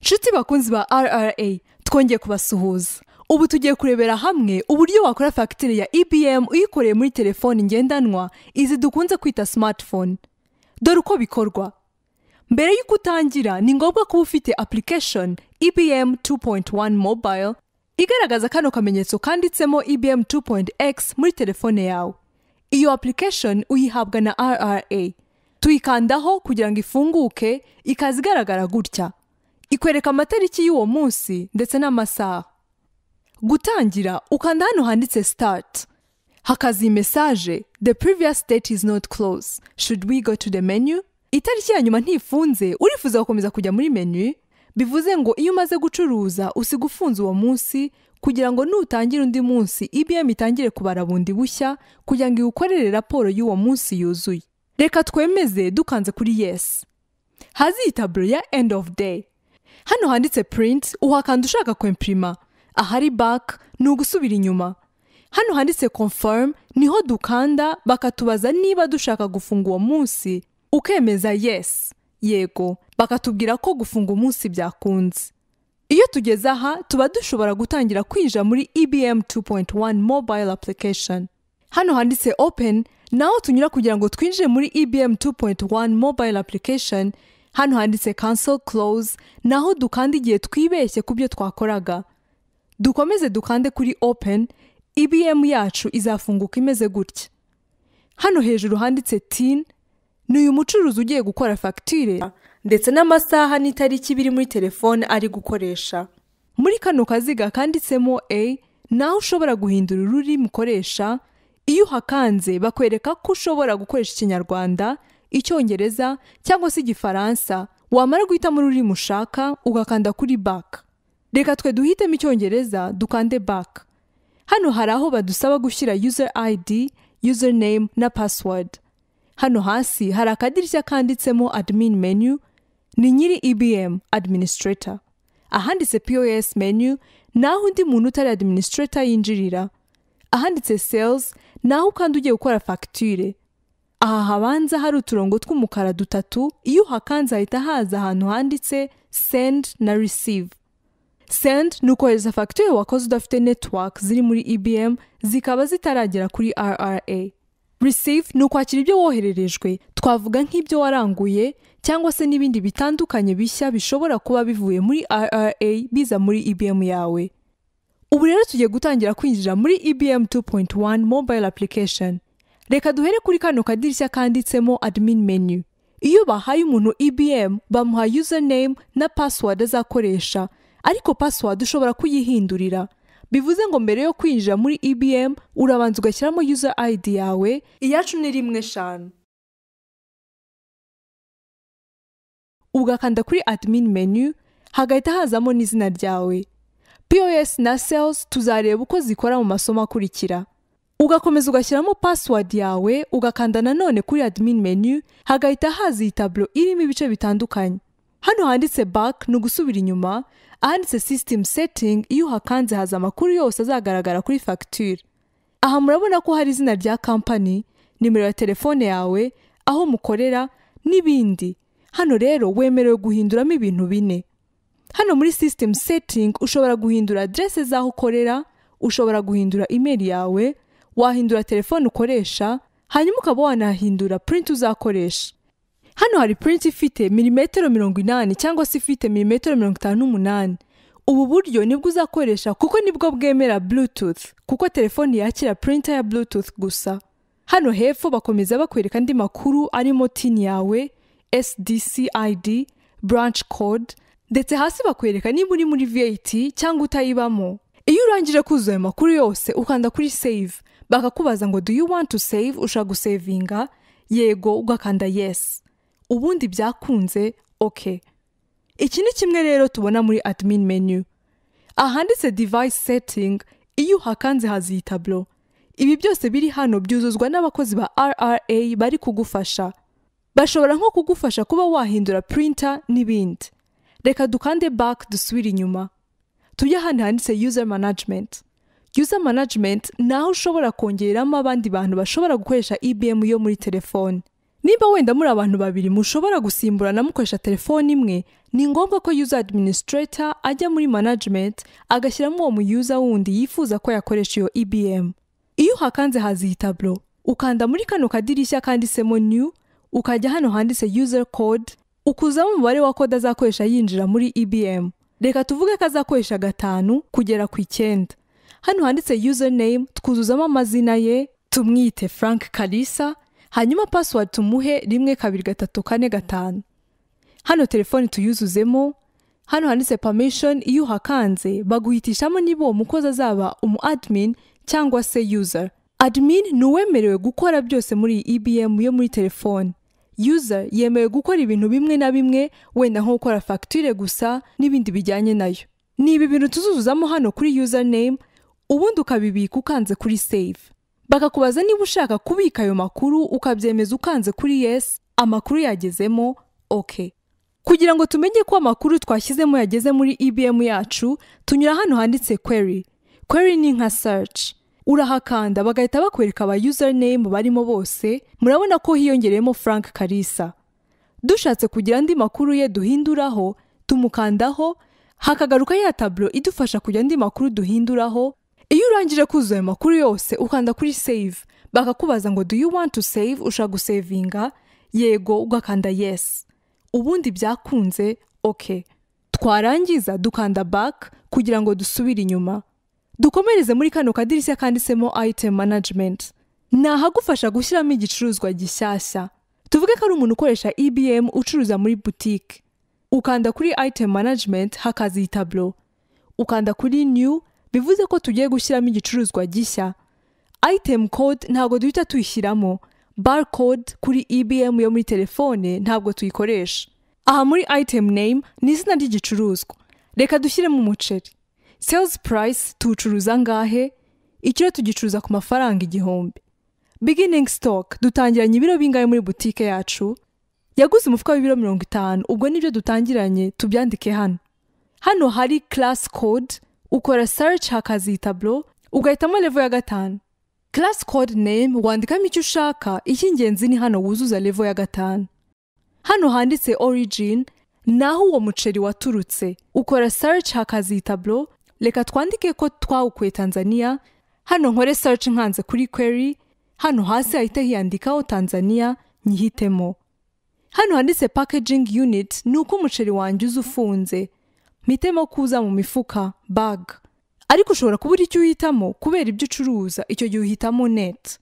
nshuti bakunzi ba rra twongeye kubasuhuza ubu tugiye kurebera hamwe uburyo wakora fagitire ya ibm uyikoreye muri telefoni ngendanwa izi dukunze kwita smartphone dore uko bikorwa mbere y'uko utangira ni ngombwa kuba ufite application ibm 2.1 mobile igaragaza kano kamenyetso kanditsemo ibm 2.x muri telefone yawe iyo application uyihabwa na rra tuyikandaho kugira ngo ifunguke ikaza igaragara gutya ikwereka amatariki y'uwo munsi ndetse n'amasaha gutangira ukanda hano handitse start hakaza iyi mesaje the previous date is not close should we go to the menu itariki ya nyuma ntifunze urifuza gukomeza kujya muri menu bivuze ngo iyo umaze gucuruza usiga ufunze uwo munsi kugira ngo nutangira undi munsi ibm itangire kubara bundi bushya kugira ngo iwukorere raporo y'uwo munsi yuzuye reka twemeze dukanze kuri yes hazi iyi taburo ya end of day hano handitse print uhakanda ushaka kwempirima ahari back ni ugusubira inyuma hano handitse confirm niho dukanda bakatubaza niba dushaka gufunga uwo munsi ukemeza yes yego bakatubwira ko gufunga umunsi byakunze iyo tugeze aha tuba dushobora gutangira kwinjira muri ibm 2.1 mobile application hano handitse open naho tunyura kugira ngo twinjire muri ibm 2.1 mobile application hano handitse cancel close naho dukanda igihe twibeshye ku byo twakoraga dukomeze dukande kuri open ibm yacu izafunguka imeze gutya hano hejuru handitse tin ni uyu mucuruzi ugiye gukora fagitire ndetse n'amasaha n'itariki biri muri telefone ari gukoresha muri kano kaziga kanditsemo a naho ushobora guhindura ururimi ukoresha iyo uhakanze bakwereka ko ushobora gukoresha ikinyarwanda icyongereza cyangwa se igifaransa wamara guhitamo ururimi ushaka ugakanda kuri back reka twe duhitemo icyongereza dukande back hano hari aho badusaba gushyira user id user name na password hano hasi hari akadirishya kanditsemo admin menu ni nyiri ibm administrator ahanditse pos menu naho undi muntu utari administrator yinjirira ahanditse sales naho kandi ugiye gukora fagitire aha habanza hari uturongo tw'umukara dutatu iyo uhakanze hahita haza ahantu handitse send na receive send ni ukohereza fagitire wakoze udafite network ziri muri ibm zikaba zitaragera kuri rra receive ni ukwakira ibyo wohererejwe twavuga nk'ibyo waranguye cyangwa se n'ibindi bitandukanye bishya bishobora kuba bivuye muri rra biza muri ibm yawe ubu rero tugiye gutangira kwinjira muri ibm 2.1 mobile application reka duhere kuri kano kadirishya kanditsemo admin menu iyo bahaye umuntu ibm bamuha username na password azakoresha ariko password ushobora kuyihindurira bivuze ngo mbere yo kwinjira muri ibm urabanza ugashyiramo user id yawe iyacu ni rimwe eshanu ugakanda kuri admin menu hagahita hazamo n'izina ryawe pos na sales tuzareba uko zikora mu masomo akurikira ugakomeza ugashyiramo password yawe ugakanda nanone kuri admin menu hagahita haza iyi taburo irimo ibice bitandukanye hano handitse back ni ugusubira inyuma ahanditse system setting iyo uhakanze haza amakuru yose azagaragara kuri fagitire aha murabona ko hari izina rya kampani nimero ya telefone yawe aho mukorera n'ibindi hano rero wemerewe guhinduramo ibintu bine hano muri system setting ushobora guhindura aderese z'aho ukorera ushobora guhindura email yawe wahindura telefone ukoresha hanyuma ukaba wanahindura print uzakoresha hano hari purinti ifite milimetero mirongo inani cyangwa se ifite milimetero mirongo itanu n'umunani ubu buryo nibwo uzakoresha kuko nibwo bwemera bluetooth kuko telefoni yakira purinta ya bluetooth gusa hano hepfo bakomeza bakwereka andi makuru arimo tin yawe sdc id branch code ndetse hasi bakwereka niba uri muri vat cyangwa utayibamo iyo urangije kuzuza ayo makuru yose ukanda kuri save bakakubaza ngo do you want to save ushaka gusevinga yego ugakanda yes ubundi byakunze ok iki ni kimwe rero tubona muri admin menu ahanditse device setting iyo uhakanze haza iyi taburo ibi byose biri hano byuzuzwa n'abakozi ba rra bari kugufasha bashobora nko kugufasha kuba wahindura printer n'ibindi reka dukande back dusubire inyuma tujye ahandi handitse user management user management ni aho ushobora kongereramo abandi bantu bashobora gukoresha ibm yo muri telefone niba wenda muri abantu babiri mushobora gusimburana mukoresha telefone imwe ni ngombwa ko user administrator ajya muri management agashyiramo uwo muyuza wundi yifuza ko yakoresha iyo ebm iyo uhakanze haza iyi taburo ukanda muri kano kadirishya kanditsemo new ukajya hano handitse user code ukuzamo umubare wa kode azakoresha yinjira muri ebm reka tuvuge ko azakoresha gatanu kugera ku icyenda hano handitse user name twuzuzamo amazina ye tumwite frank kalisa hanyuma password tumuhe rimwe kabiri gatatu kane gatanu hano telefoni tuyuzuzemo hano handitse permission iyo uhakanze baguhitishamo niba uwo mukozi azaba umu admin cyangwa se user admin ni uwemerewe gukora byose muri iyi ebm yo muri telefoni user yemewe gukora ibintu bimwe na bimwe wenda nko gukora fagitire gusa n'ibindi bijyanye nayo ni ibi bintu tuzuzuzamo hano kuri user name ubundi ukabibika ukanze kuri save bakakubaza niba ushaka kubika ayo makuru ukabyemeza ukanze kuri yes amakuru yagezemo ok kugira ngo tumenye ko amakuru twashyizemo yageze muri ebm yacu tunyura hano handitse query query ni nka search urahakanda bagahita bakwereka aba username barimo bose murabona ko hiyongereyemo frank kalisa dushatse kugira andi makuru ye duhinduraho tumukandaho hakagaruka ya taburo idufasha kugira andi makuru duhinduraho iyo urangije kuzuza ayo makuru yose ukanda kuri save bakakubaza ngo do you want to save ushaka gusevinga yego ugakanda yes ubundi byakunze ok twarangiza dukanda back kugira ngo dusubire inyuma dukomereze muri kano kadirishya kanditsemo item management ni ahagufasha gushyiramo igicuruzwa gishyashya tuvuge ko ari umuntu ukoresha ebm ucuruza muri boutique ukanda kuri item management hakaza iyi taburo ukanda kuri new bivuze ko tugiye gushyiramo igicuruzwa gishya item code ntabwo duhita tuyishyiramo barcode kuri ebm yo muri telefone ntabwo tuyikoresha aha muri item name ni izina ry'igicuruzwa reka dushyiremo umuceri sales price tuwucuruza angahe ikiro tugicuruza ku mafaranga igihumbi beginning stock dutangiranye ibiro bingahe muri butike yacu yaguze umufuka w'ibiro mirongo itanu ubwo nibyo dutangiranye tubyandike hano hano hari class code ukora search hakazi taburo ugahitamo level ya gatanu class code name wandikamo icyo ushaka icy'ingenzi ni hano wuzuza level ya gatanu hano handitse origin ni aho uwo muceri waturutse ukora search hakazi taburo reka twandike ko twawukuye tanzania hano nkore search nkanze kuri query hano hasi hahita hiyandikaho tanzania nyihitemo hano handitse packaging unit ni uko umuceri wanjye uza ufunze mpitemo kuza mu mifuka bag ariko ushobora kubura icyo uhitamo kubera ibyo ucuruza icyo gihe uhitamo net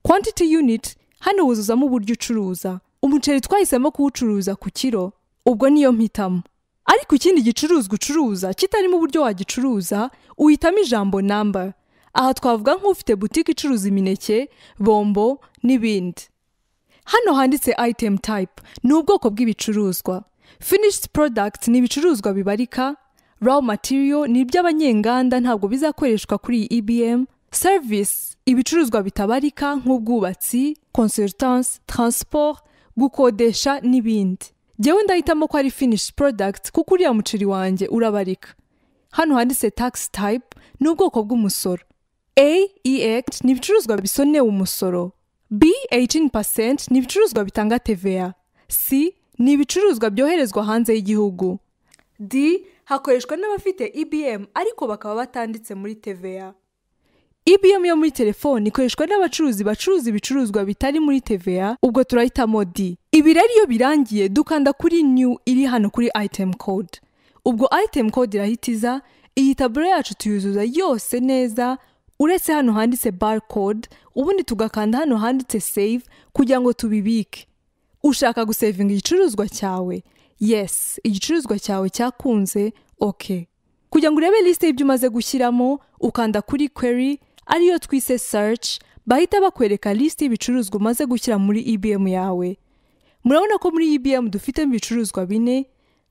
quantity unit hano wuzuzamo uburyo ucuruza umuceri twahisemo kuwucuruza ku kiro ubwo niyo mpitamo ariko ikindi gicuruzwa ucuruza kitarimo uburyo wagicuruza uhitamo ijambo namba aha twavuga nk'ufite butike icuruza imineke bombo n'ibindi hano handitse item type ni ubwoko bw'ibicuruzwa finished product ni ibicuruzwa bibarika raw material ni iby'abanyenganda ntabwo bizakoreshwa kuri iyi ebm service ibicuruzwa bitabarika nk'ubwubatsi consultance transport gukodesha n'ibindi njyewe ndahitamo ko ari finished product kuko uriya muceri wanjye urabarika hano handitse tax type ni ubwoko bw'umusoro aex ni ibicuruzwa bisonewe umusoro b 18% ni ibicuruzwa bitanga tva c ni ibicuruzwa byoherezwa hanze y'igihugu d hakoreshwa n'abafite ebm ariko bakaba batanditse muri tva ebm yo muri telefoni ikoreshwa n'abacuruzi bacuruza ibicuruzwa bitari muri tva ubwo turahitamo d ibi rero iyo birangiye dukanda kuri new iri hano kuri item code ubwo item code irahitiza iyi taburo yacu tuyuzuza yose neza uretse hano handitse barcode ubundi tugakanda hano handitse save kugira ngo tubibike ushaka gusevinga igicuruzwa cyawe yes igicuruzwa cyawe cyakunze ok kugira ngo urebe lisite y'ibyo umaze gushyiramo ukanda kuri query ariyo twise search bahita bakwereka lisite y'ibicuruzwa umaze gushyira muri ebm yawe murabona ko muri ebm dufitemo ibicuruzwa bine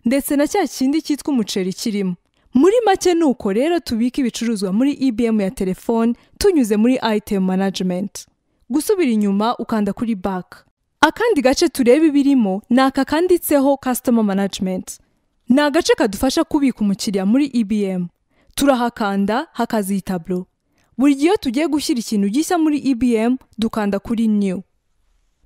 ndetse na cya kindi cyitwa umuceri kirimo muri make ni uko rero tubika ibicuruzwa muri ebm ya telefone tunyuze muri item management gusubira inyuma ukanda kuri back akandi gace tureba ibirimo ni aka kanditseho customer management ni agace kadufasha kubika umukiriya muri ebm turahakanda hakazi taburo buri gihe iyo tugiye gushyira ikintu gishya muri ebm dukanda kuri new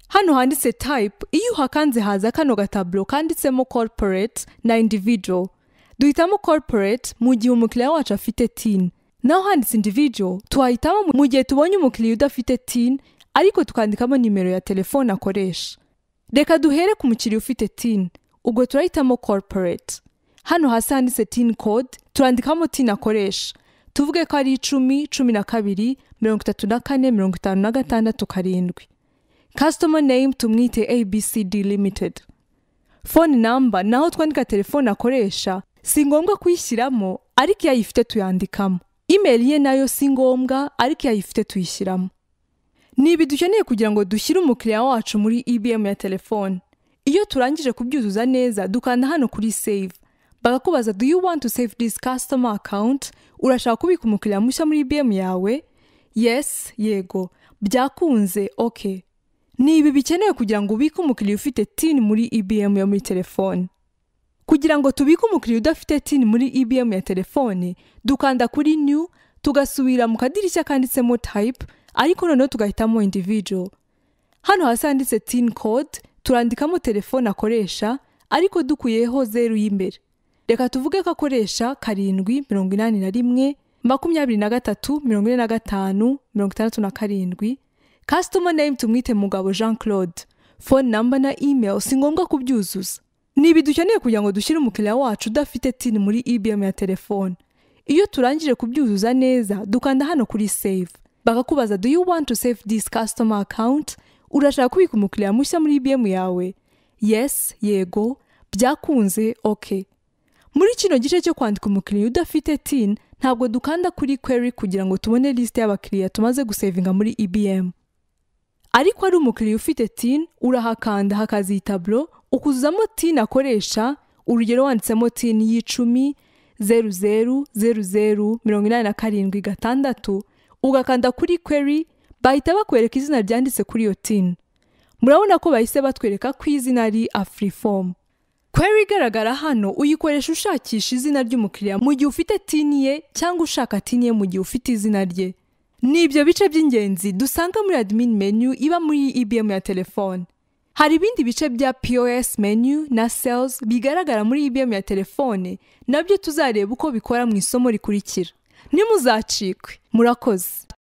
hano handitse tayipu iyo uhakanze haza kano gataburo kanditsemo koruporeti na individual duhitamo koruporeti mu gihe umukiriya wacu afite tini naho handitse individual tuhahitamo mu- mu gihe tubonye umukiriya udafite tini ariko tukandikamo nimero ya telefone akoresha reka duhere ku mukiriya ufite tini ubwo turahitamo koruporeti hano hasi handitse tini kode turandikamo tini akoresha tuvuge ko ari icumi cumi na kabiri mirongo itatu na kane mirongo itanu na gatandatu karindwi customer name tumwite abcd limited phone number naho twandika telefone akoresha si ngombwa kuyishyiramo ariko iyo ayifite tuyandikamo email ye nayo si ngombwa ariko iyo ayifite tuyishyiramo ni ibi dukeneye kugira ngo dushyire umukiriya wacu muri ebm ya telefone iyo turangije kubyuzuza neza dukanda hano kuri save bakakubaza do you want to save this customer account urashaka kubika umukiriya mushya muri ebm yawe yes yego byakunze okay ni ibi bikenewe kugira ngo ubike umukiriya ufite tini muri EBM yo muri telefone. Kugira ngo tubike umukiriya udafite tini muri EBM ya telefone, dukanda kuri new, tugasubira mu kadirishya kanditsemo type, ariko noneho tugahitamo individual. Hano hasi handitse tini code, turandikamo telefone akoresha, ariko dukuyeho zeru y'imbere. Reka tuvuge ko akoresha karindwi mirongo inani na rimwe, makumyabiri na gatatu, mirongo ine na gatanu, mirongo itandatu na karindwi, customer name tumwite mugabo jean claude phone number na email si ngombwa kubyuzuza ni ibi dukeneye kugira ngo dushyire umukiriya wacu udafite tini muri ebm ya telefone iyo turangije kubyuzuza neza dukanda hano kuri save bakakubaza do you want to save this customer account urashaka kubika umukiriya mushya muri ebm yawe yes yego byakunze okay muri kino gice cyo kwandika umukiriya udafite tin ntabwo dukanda kuri query kugira ngo tubone lisite y'abakiriya tumaze gusevinga muri EBM. Ariko ari umukiriya ufite tin urahakanda hakaziye taburo ukuzuzamo tin akoresha urugero wanditsemo tin y'icumi zeru zeru zeru zeru mirongo inani na karindwi gatandatu ugakanda kuri query bahita bakwereka izina ryanditse kuri iyo tin. Murabona ko bahise batwereka ko izina ari Afriform. Query igaragara hano uyikoresha ushakisha izina ry'umukiriya mu gihe ufite tini ye cyangwa ushaka tini ye mu gihe ufite izina rye. Ni ibyo bice by'ingenzi dusanga muri admin menu iba muri IBM ya telefone. Hari ibindi bice bya POS menu na sales bigaragara muri IBM ya telefone nabyo tuzareba uko bikora mu isomo rikurikira. Ntimuzacikwe murakoze.